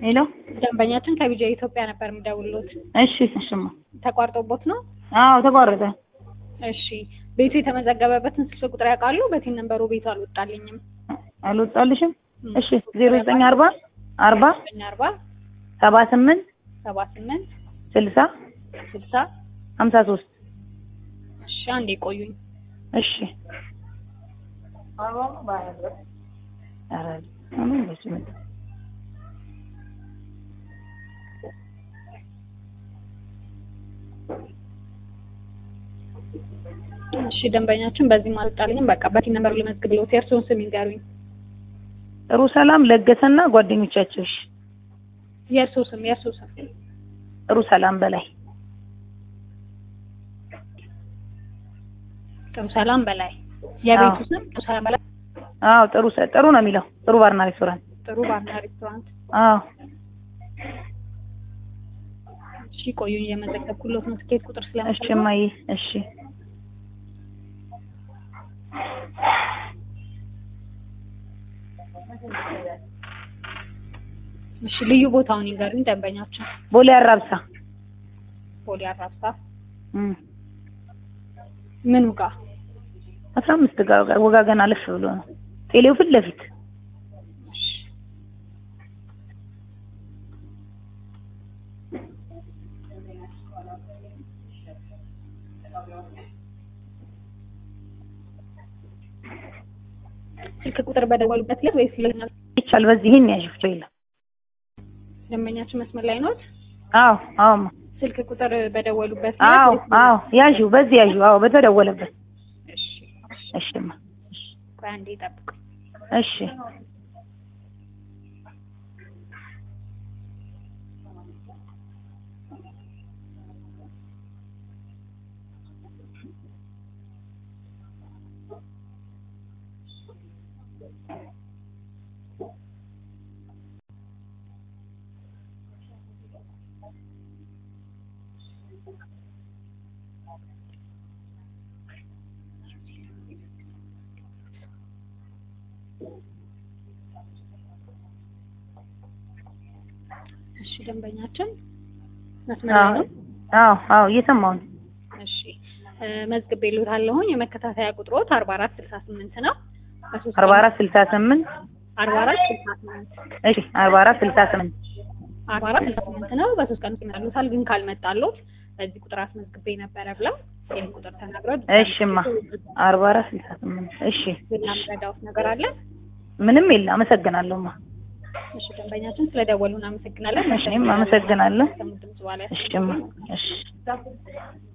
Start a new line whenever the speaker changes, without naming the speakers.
ሄሎ
ደንበኛችን ከቢጃ ኢትዮጵያ ነበር የሚደውሉት።
እሺ እሽማ
ተቋርጦቦት ነው?
አዎ ተቋረጠ
እሺ ቤቱ የተመዘገበበትን ስልክ ቁጥር ያውቃሉ? በቲን ነንበሩ ቤቱ አልወጣልኝም።
አልወጣልሽም እሺ ዜሮ ዘጠኝ አርባ አርባ
ዘጠኝ አርባ
ሰባ ስምንት
ሰባ ስምንት
ስልሳ
ስልሳ
ሀምሳ ሶስት
እሺ አንዴ ቆዩኝ።
እሺ ኧረ አሁን በስመ አብ
እሺ ደንበኛችን በዚህም አልወጣልኝም። በቃ በቲን ነንበሩ ልመዝግብልዎት። የእርስዎን ስም ይንገሩኝ።
ጥሩ ሰላም ለገሰና ጓደኞቻቸው እሺ
የእርስዎ ስም የእርስዎ ስም
ጥሩ ሰላም በላይ
ጥሩ ሰላም በላይ የቤቱ
አዎ።
ስም ጥሩ ሰላም በላይ
አዎ ጥሩ ሰ- ጥሩ ነው የሚለው ጥሩ ባርና ሬስቶራንት
ጥሩ ባርና ሬስቶራንት።
አዎ
እሺ ቆዩኝ፣ እየመዘገብኩልዎት ነው። ትኬት ቁጥር
እሺ
ስለምፈልግ
እማዬ እሺ
እሺ ልዩ ቦታውን ይንገሩኝ ደንበኛችን።
ቦሌ አራብሳ
ቦሌ አራብሳ
እም
ምኑ ጋር?
አስራ አምስት ጋር ጋር ወጋገን አለፍ ብሎ ነው ቴሌው ፊት ለፊት
እሺ ስልክ ቁጥር በደወሉበት ዕለት ወይስ ይለኛል?
ይቻል በዚህ ይሄን ያዥ ፍቶ የለም
ደንበኛችን መስመር ላይ ኖት?
አዎ አዎ እማ።
ስልክ ቁጥር በደወሉበት
አዎ
ዕለት ወይስ
አዎ ያዥው በዚህ ያዥው አዎ በተደወለበት
እሺ
እሺ እማ
ቆይ አንዴ ይጠብቁ።
እሺ
እሺ ደንበኛችን መስመር ላይ
አዎ
ነው?
አዎ አዎ እየሰማሁ ነው
እሺ እ መዝግቤልዎታለሁኝ የመከታተያ ቁጥሮት አርባ አራት ስልሳ ስምንት ነው። በሶስት
አርባ አራት ስልሳ ስምንት
አርባ አራት ስልሳ ስምንት
እሺ አርባ አራት ስልሳ ስምንት
አርባ አራት ስልሳ ስምንት ነው። በሶስት ቀን ውስጥ ይመጣልዎታል። ግን ካልመጣልዎት በዚህ ቁጥር አስመዝግቤ ነበረ ብለው ይህን ቁጥር ተናግረው
እሺማ አርባ አራት ስልሳ ስምንት እሺ
ሌላ የምረዳዎት ነገር አለ?
ምንም የለ አመሰግናለሁማ
እሺ ደንበኛችን ስለደወሉ እናመሰግናለን።
እሺ እኔም አመሰግናለሁ
ከሙድምጽ በኋላ
እሺማ እሺ